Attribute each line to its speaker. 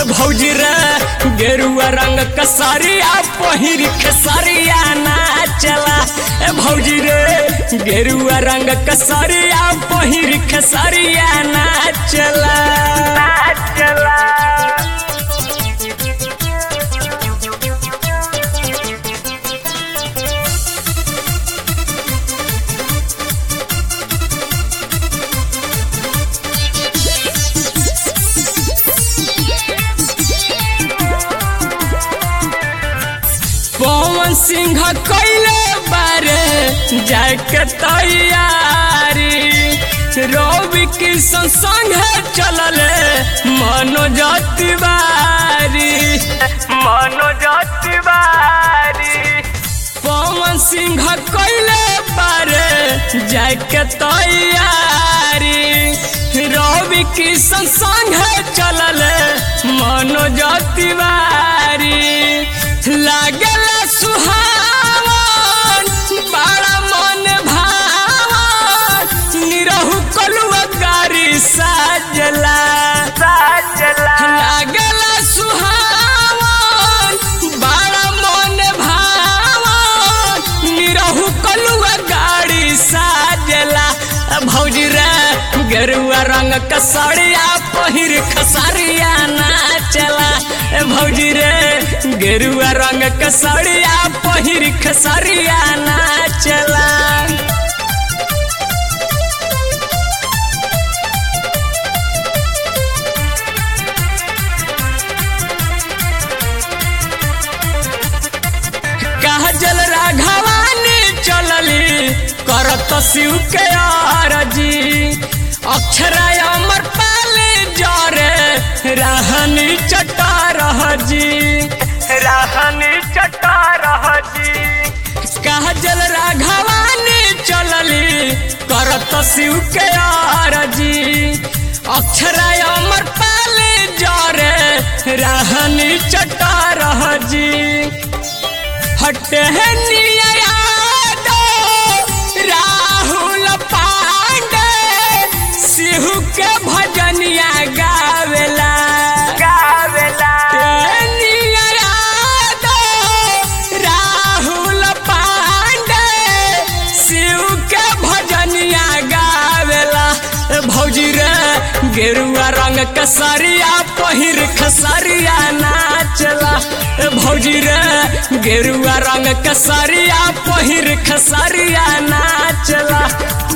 Speaker 1: भौजी रे गेरुआ रंग कसरिया पहिर खेसरिया नाचला ए भौजी रे गेरुआ रंग कसरिया पहिर खेसरिया नाचला नाचला पवन सिंह कैले बारे जाके तैयारी रवि किशन संग चलले मनोज तिवारी मनोज तिवारी पवन सिंह कैले बारे जाके तैयारी रवि किशन संग चलले मनोज तिवारी लागला सुहावन बड़ा मन भावन निरहु कलुआ गारी साजला साजला लागला सुहावन बड़ा मन भावन निरहु कलुआ गाड़ी साजला भौजी रे गेरुआ रंग कसड़िया पहिर खसरिया नाचला ए भौजी रे गेरुआ रंग कसड़िया पहिर खसरिया नाचला काजल राघवानी चलली करत शिव के आरजी अक्षरा अमर पाले जरे रहनी चटा रहजी रहनी चटा रहजी काजल राघवानी चलली करत शिव के आरजी अक्षरा अमर पाले जरे रहनी चटा रहजी हटे राहुल पांडे सिहू के भजनिया गावेला गावेला राहुल पांडे शिव के भजनिया गावेला ए भौजी रे गेरुआ रंग कसरिया पहिर खसरिया नाचला ए भौजी रे गेरुआ रंग कसरिया पहिर खसरिया नाचला